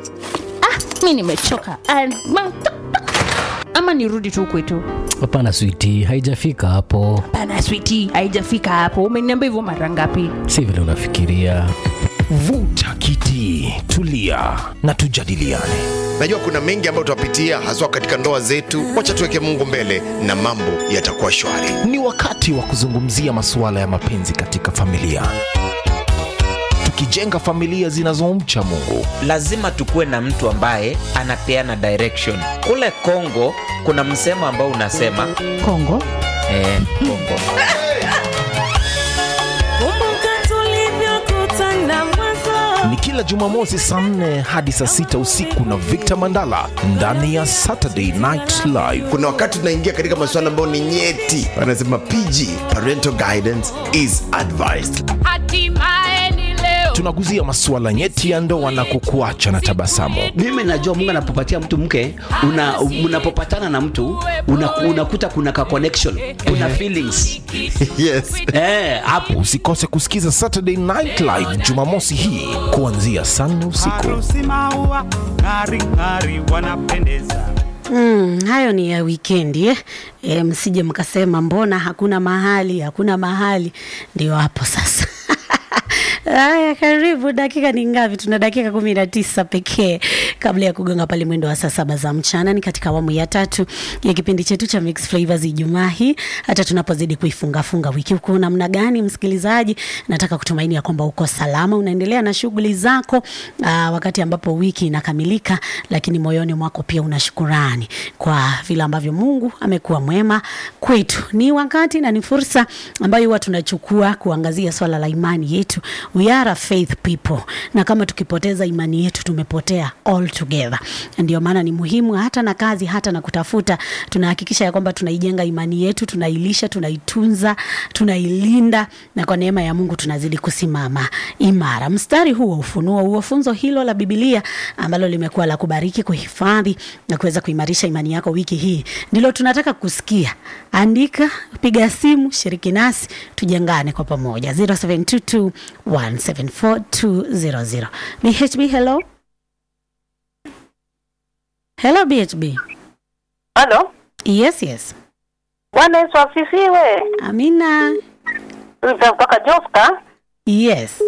ah, mi nimechoka Ah, ma- ama nirudi tu kwetu hapana switi haijafika hapo pana switi haijafika hapo umeniambia hivyo mara ngapi si vile unafikiria vuta kiti tulia na tujadiliane najua kuna mengi ambayo tutapitia haswa katika ndoa zetu wacha tuweke mungu mbele na mambo yatakuwa shwari ni wakati wa kuzungumzia masuala ya mapenzi katika familia tukijenga familia zinazomcha mungu lazima tukuwe na mtu ambaye anapeana direction kule kongo kuna msemo ambao unasema kongo eh, kongo Kumbuka tulivyokutana mwanzo. ni kila jumamosi saa 4 hadi saa 6 usiku na victor mandala ndani ya saturday night live kuna wakati tunaingia katika masuala ambayo ni nyeti wanasema pg parental guidance is advised tunaguzia masuala nyeti ya ndoa na kukuacha na tabasamu mimi najua mungu anapopatia mtu mke una, unapopatana na mtu una, unakuta kuna ka connection kuna feelings yes eh, hapo usikose kusikiza saturday night live jumamosi hii kuanzia saa nne usiku harusi maua ng'ari ng'ari wanapendeza Mm, hayo ni ya wikendi eh? E, msije mkasema mbona hakuna mahali hakuna mahali ndio hapo sasa haya karibu dakika ni ngapi tuna dakika kumi na tisa pekee kabla ya kugonga pale mwendo wa saa saba za mchana ni katika awamu ya tatu ya kipindi chetu cha Mix Flavors ijumaa hii hata tunapozidi kuifungafunga wiki huko namna gani msikilizaji nataka kutumaini ya kwamba uko salama unaendelea na shughuli zako aa, wakati ambapo wiki inakamilika lakini moyoni mwako pia una shukurani kwa vile ambavyo mungu amekuwa mwema kwetu ni wakati na ni fursa ambayo huwa tunachukua kuangazia swala la imani yetu we are a faith people na kama tukipoteza imani yetu tumepotea all together ndio maana ni muhimu hata na kazi hata na kutafuta tunahakikisha ya kwamba tunaijenga imani yetu tunailisha tunaitunza tunailinda na kwa neema ya mungu tunazidi kusimama imara mstari huu wa ufunuo huo funzo hilo la bibilia ambalo limekuwa la kubariki kuhifadhi na kuweza kuimarisha imani yako wiki hii ndilo tunataka kusikia andika piga simu shiriki nasi tujengane kwa pamoja 0722174200 bhb hello hello bhb halo yes yes bwana yesu asifiwe amina kutoka joska yes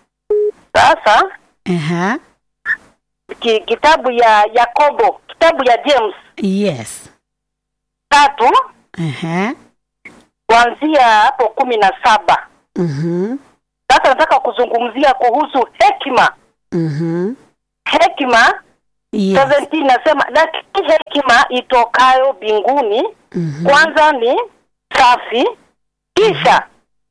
sasa Aha. ki, kitabu ya yakobo kitabu ya james yes tatu Aha. kuanzia hapo kumi na saba Mhm. sasa nataka kuzungumzia kuhusu hekima Mhm. hekima Yes. 17 inasema lakini hekima itokayo mbinguni Mhm. kwanza ni safi kisha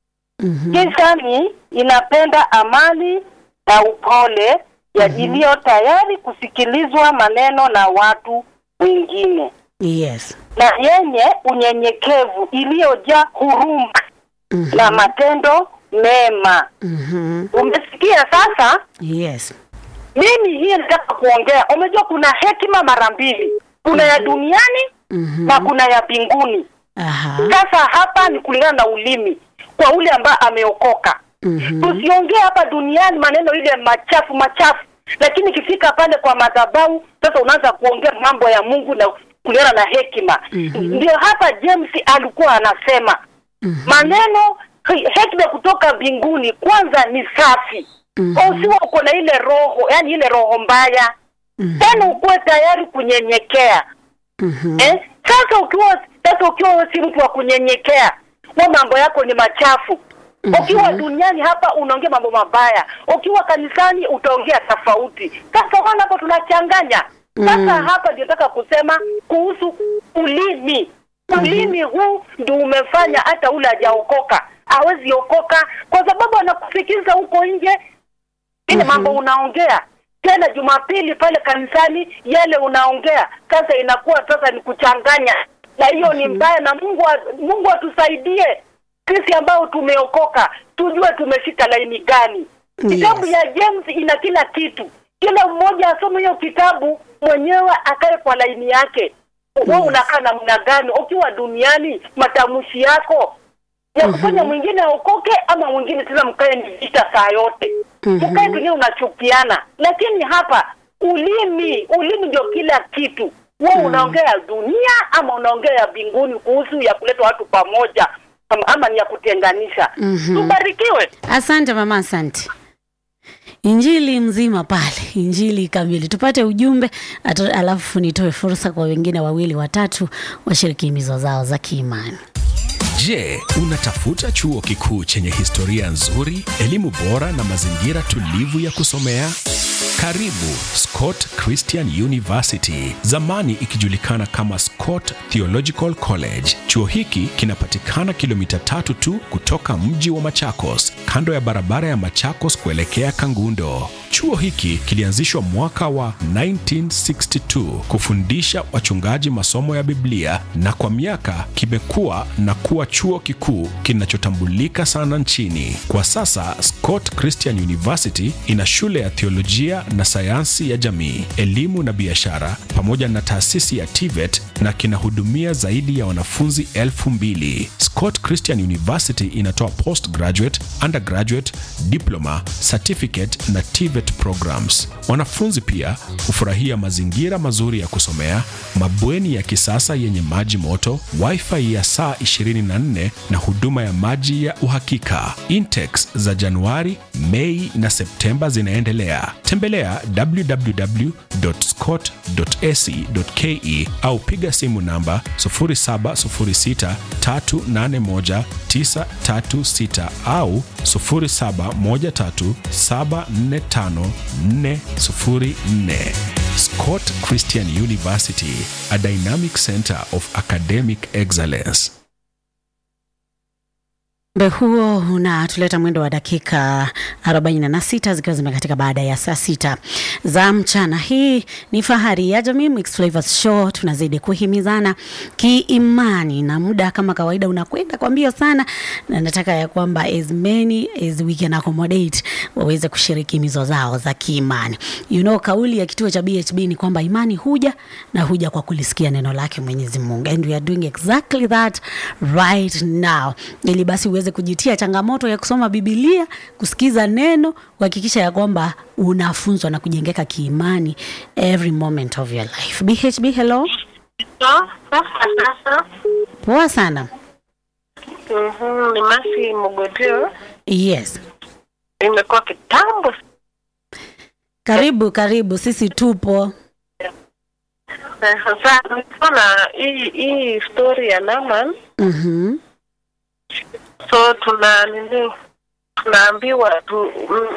Mhm. kisha ni inapenda amani na upole ya iliyo tayari kusikilizwa maneno na watu wengine Yes. na yenye unyenyekevu iliyojaa huruma Mhm. na matendo mema Mhm. umesikia sasa Yes. mimi hii nataka kuongea umejua kuna hekima mara mbili kuna ya duniani Mhm. na kuna ya mbinguni Aha. sasa hapa ni kulingana na ulimi kwa ule ambaye ameokoka Mhm. tusiongee hapa duniani maneno ile machafu machafu lakini ikifika pale kwa madhabahu sasa unaanza kuongea mambo ya mungu na kulingana na hekima Mhm. ndio hapa james alikuwa anasema Mhm. maneno he- hekima kutoka mbinguni kwanza ni safi Mhm. usiwa uko na ile roho yani ile roho mbaya Mhm. tena ukuwe tayari kunyenyekea Mhm. eh? sasa ukiwa sasa ukiwa wewe si mtu wa kunyenyekea wa mambo yako ni machafu ukiwa duniani hapa unaongea mambo mabaya ukiwa kanisani utaongea tofauti sasa wana hapo tunachanganya sasa Mm. hapa ndio nataka kusema kuhusu ulimi ulimi huu ndio umefanya hata ule hajaokoka hawezi okoka kwa sababu anakusikiza huko nje ile mambo unaongea tena jumapili pale kanisani yale unaongea sasa inakuwa sasa ni kuchanganya na hiyo ni mbaya na mungu a- mungu atusaidie sisi ambao tumeokoka tujue tumeshika laini gani kitabu ya james ina kila kitu kila mmoja asome hiyo kitabu mwenyewe akae kwa laini yake we unakaa namna gani ukiwa duniani matamshi yako ya kufanya mwingine aokoke ama mwingine tena mkae ni vita saa yote Mhm. mkae pengine unachukiana lakini hapa ulimi ulimi ndio kila kitu wewe Mm. unaongea ya dunia ama unaongea ya mbinguni kuhusu ya kuleta watu pamoja ama, ama ni ya kutenganisha Mhm. tubarikiwe Asante mama, asante. Injili mzima pale, injili kamili. Tupate ujumbe atu- alafu nitoe fursa kwa wengine wawili watatu washiriki himizo zao za kiimani. Je, unatafuta chuo kikuu chenye historia nzuri, elimu bora na mazingira tulivu ya kusomea? Karibu Scott Christian University, zamani ikijulikana kama Scott Theological College. Chuo hiki kinapatikana kilomita tatu tu kutoka mji wa Machakos, kando ya barabara ya Machakos kuelekea Kangundo. Chuo hiki kilianzishwa mwaka wa 1962 kufundisha wachungaji masomo ya Biblia na kwa miaka kimekuwa na kuwa chuo kikuu kinachotambulika sana nchini. Kwa sasa Scott Christian University ina shule ya theolojia na sayansi ya jamii, elimu na biashara pamoja na taasisi ya TVET na kinahudumia zaidi ya wanafunzi elfu mbili. Scott Christian University inatoa postgraduate, undergraduate, diploma, certificate na TVET programs. Wanafunzi pia hufurahia mazingira mazuri ya kusomea, mabweni ya kisasa yenye maji moto, wifi ya saa 24 na huduma ya maji ya uhakika. Intex za Januari, Mei na Septemba zinaendelea. Tembelea www.scott.ac.ke au piga simu namba 0706381936 au 0713745404. Scott Christian University, a dynamic center of academic excellence. Mbe huo unatuleta mwendo wa dakika 46 zikiwa zimekatika baada ya saa sita za mchana. Hii ni Fahari ya Jamii Mixed Flavors Show, tunazidi kuhimizana kiimani na muda kama kawaida unakwenda kwa mbio sana, na nataka ya kwamba as many as we can accommodate waweze kushiriki mizo zao za kiimani. You know, kauli ya kituo cha BHB ni kwamba imani huja na huja kwa kulisikia neno lake Mwenyezi Mungu, and we are doing exactly that right now, ili basi uweze kujitia changamoto ya kusoma Biblia, kusikiza neno, kuhakikisha ya kwamba unafunzwa na kujengeka kiimani every moment of your life. BHB, hello. Sasa Poa sana. mhm, ni Masi Mogotio, Yes, imekuwa kitambo. karibu karibu, sisi tupo. Eh, Sasa nilikuwa na hii hii story ya Naman, Mhm. so tuna nini, tunaambiwa tu mm,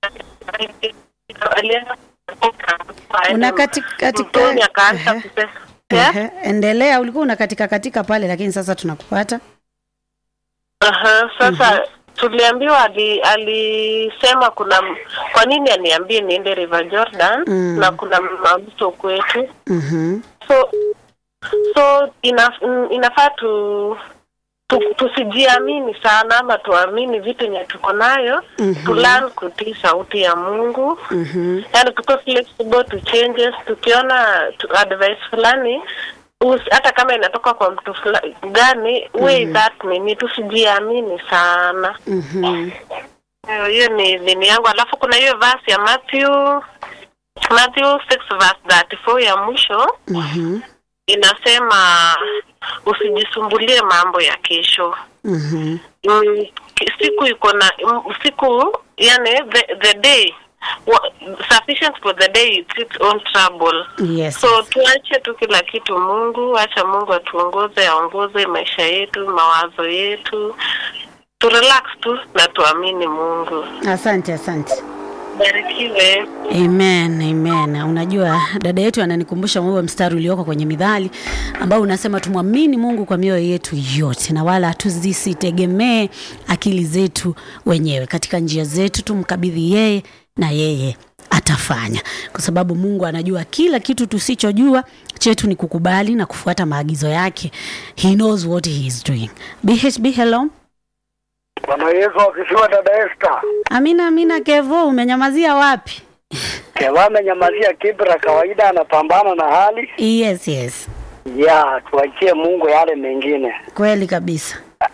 alienda Una katika katika mtoni akaanza Ehe, kupesa Yeah? ehe, endelea. Ulikuwa una katika katika pale, lakini sasa tunakupata. Aha, sasa tuliambiwa ali, alisema kuna m- kwa nini aniambie niende River Jordan Mm. na kuna mamto kwetu Mhm. so so ina, mm, inafaa tu, tu tusijiamini sana ama tuamini vitu yenye tuko nayo Mhm. to learn kutii sauti ya Mungu Mhm. yani tuko flexible to changes tukiona tu advice fulani us- hata kama inatoka kwa mtu fulani gani way Mhm. that nini tusijiamini sana Mhm. Hiyo- hiyo ni nini yangu alafu kuna hiyo verse ya Matthew Matthew 6 verse 34 ya mwisho Mhm. inasema usijisumbulie mambo ya kesho Mhm. mm, ki- siku iko na mm, siku yani the, the day wa, sufficient for the day it's its own trouble Yes. so tuache tu kila kitu mungu acha mungu atuongoze aongoze maisha yetu mawazo yetu tu relax tu na tuamini mungu Asante, asante. barikiwe Amen, amen. Unajua dada yetu ananikumbusha huo mstari ulioko kwenye Mithali ambao unasema tumwamini Mungu kwa mioyo yetu yote na wala tuzisitegemee akili zetu wenyewe. Katika njia zetu tumkabidhi yeye na yeye atafanya, kwa sababu Mungu anajua kila kitu tusichojua. Chetu ni kukubali na kufuata maagizo yake. He knows what he is doing. BHB, hello. Bwana Yesu akisiwa dada Esther. Amina, amina. Kevo, umenyamazia wapi? Keva amenyamazia kibra, kawaida anapambana na hali Yes, yes, ya tuachie Mungu yale mengine. kweli kabisa.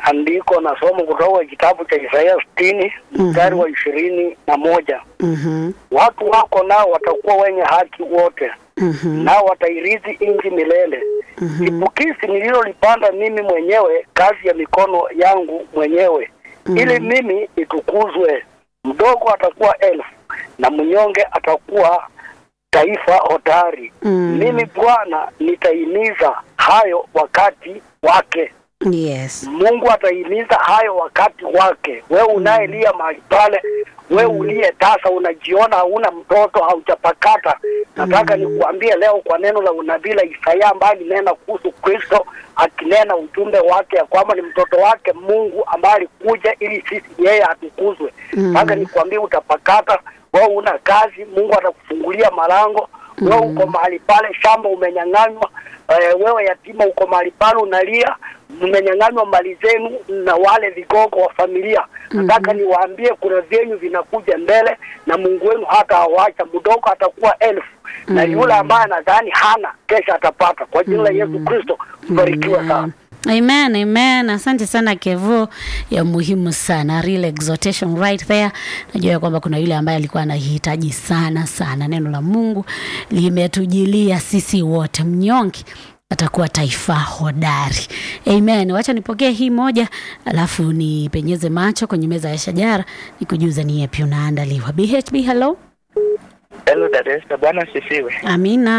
andiko na somo kutoka kitabu cha Isaya sitini mstari wa ishirini na moja Mhm. watu wako nao watakuwa wenye haki wote Mhm. nao watairithi nchi milele. Chipukizi nililolipanda mimi mwenyewe, kazi ya mikono yangu mwenyewe, ili mimi nitukuzwe. Mdogo atakuwa elfu na mnyonge atakuwa taifa hodari. Mm. Mimi Bwana nitaimiza hayo wakati wake. Yes. Mungu ataimiza hayo wakati wake. Wewe unayelia mahali pale, wewe uliye tasa, unajiona hauna mtoto, haujapakata, nataka nikuambie leo kwa neno la unabii la Isaya ambaye alinena kuhusu Kristo, akinena ujumbe wake ya kwamba ni mtoto wake Mungu ambaye alikuja ili sisi yeye atukuzwe. Mm. Nataka nikuambie utapakata, wewe una kazi, Mungu atakufungulia malango. Wewe uko mahali pale, shamba umenyang'anywa. Eh, wewe yatima uko mahali pale unalia, mmenyang'anywa mali zenu na wale vigogo wa familia. Nataka niwaambie kuna vyenyu vinakuja mbele, na Mungu wenu hata awacha. Mdogo atakuwa elfu na yule ambaye anadhani hana kesha atapata. Kwa jina la Yesu Kristo, barikiwa sana. Amen, amen. Asante sana Kevo, ya muhimu sana real exhortation right there. Najua ya kwamba kuna yule ambaye alikuwa anahitaji sana sana neno la Mungu limetujilia sisi wote, mnyonge atakuwa taifa hodari. Amen. Wacha nipokee hii moja, alafu nipenyeze macho kwenye meza ya shajara, nikujuza ni yepi unaandaliwa. BHB, hello. Hello Dadesta, Bwana asifiwe. Amina.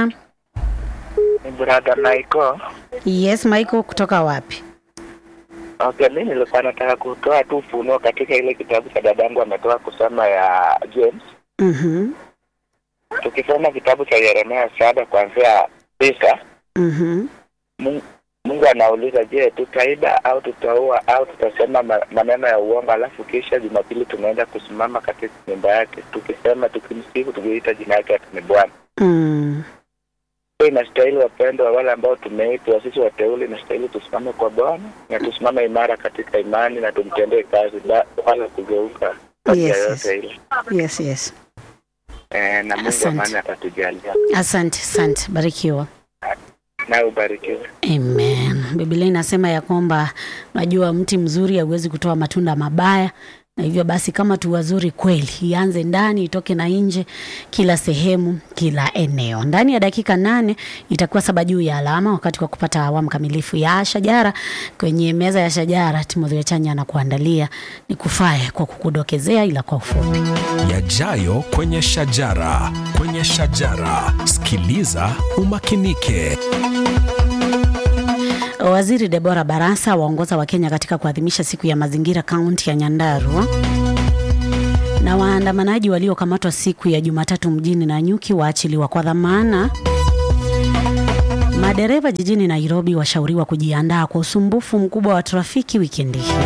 Ni brother Michael. Yes, Michael kutoka wapi? Okay, mimi nilikuwa nataka kutoa tu ufunuo katika ile kitabu cha dadangu ametoa kusoma ya James. Mhm. Tukisoma kitabu cha Yeremia saba kuanzia tisa, Mhm. Mungu, Mungu anauliza, je, tutaiba au tutaua au tutasema ma- maneno ya uongo? Alafu kisha Jumapili tunaenda kusimama katika nyumba yake tukisema, tukimsifu, tukiita jina yake ati ni Bwana. Mm. Hiyo inastahili wapendo wa wale ambao tumeitwa sisi wateule, inastahili tusimame kwa Bwana na tusimame imara katika imani na tumtendee kazi ba- wala kugeuka kwa njia Yes, yoyote ile. Yes, yes. Eh, na Mungu Asante. amani atatujalia. Asante, asante. Barikiwa. Nawe ubarikiwe. Amen. Biblia inasema ya kwamba najua mti mzuri hauwezi kutoa matunda mabaya, na hivyo basi kama tu wazuri kweli, ianze ndani itoke na nje, kila sehemu, kila eneo. Ndani ya dakika nane itakuwa saba juu ya alama, wakati wa kupata awamu kamilifu ya shajara. Kwenye meza ya shajara, Timothy Wechanya anakuandalia ni kufae kwa kukudokezea, ila kwa ufupi. Yajayo kwenye shajara, kwenye shajara. Sikiliza umakinike. Waziri Debora Barasa waongoza Wakenya katika kuadhimisha siku ya mazingira kaunti ya Nyandarua. Na waandamanaji waliokamatwa siku ya Jumatatu mjini Nanyuki waachiliwa kwa dhamana. Madereva jijini Nairobi washauriwa kujiandaa kwa usumbufu mkubwa wa trafiki wikendi hii.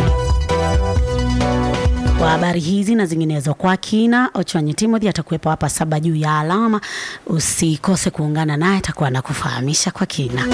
Kwa habari hizi na zinginezo kwa kina, Ochwanyi Timothy atakuwepo hapa saba juu ya alama. Usikose kuungana naye, atakuwa anakufahamisha kwa kina.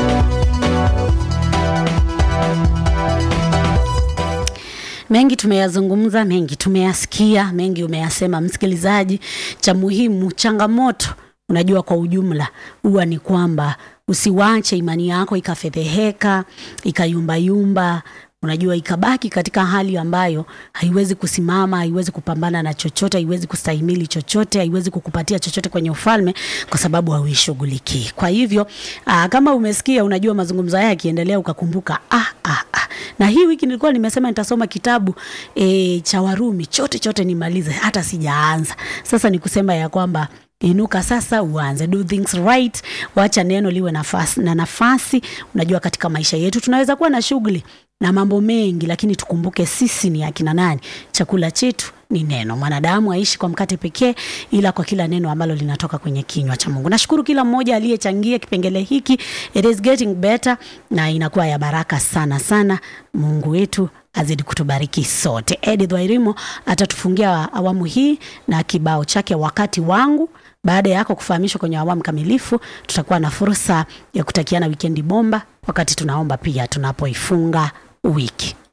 Mengi tumeyazungumza, mengi tumeyasikia, mengi umeyasema msikilizaji. Cha muhimu, changamoto unajua kwa ujumla huwa ni kwamba usiwache imani yako ikafedheheka, ikayumbayumba, unajua ikabaki katika hali ambayo haiwezi kusimama, haiwezi kupambana na chochote, haiwezi kustahimili chochote, haiwezi kukupatia chochote kwenye ufalme kwa sababu hauishughulikii. Kwa hivyo aa, kama umesikia, unajua mazungumzo haya yakiendelea, ukakumbuka ah, ah, ah. Na hii wiki nilikuwa nimesema nitasoma kitabu e, cha Warumi chote chote nimalize, hata sijaanza. Sasa ni kusema ya kwamba inuka sasa uanze do things right wacha neno liwe nafasi, na nafasi unajua katika maisha yetu tunaweza kuwa na shughuli na mambo mengi lakini tukumbuke sisi ni akina nani chakula chetu ni neno mwanadamu aishi kwa mkate pekee ila kwa kila neno ambalo linatoka kwenye kinywa cha mungu nashukuru kila mmoja aliyechangia kipengele hiki it is getting better na inakuwa ya baraka sana sana mungu wetu azidi kutubariki sote edith wairimo atatufungia awamu hii na kibao chake wakati wangu baada yako kufahamishwa kwenye awamu kamilifu tutakuwa na fursa ya kutakiana wikendi bomba wakati tunaomba pia tunapoifunga wiki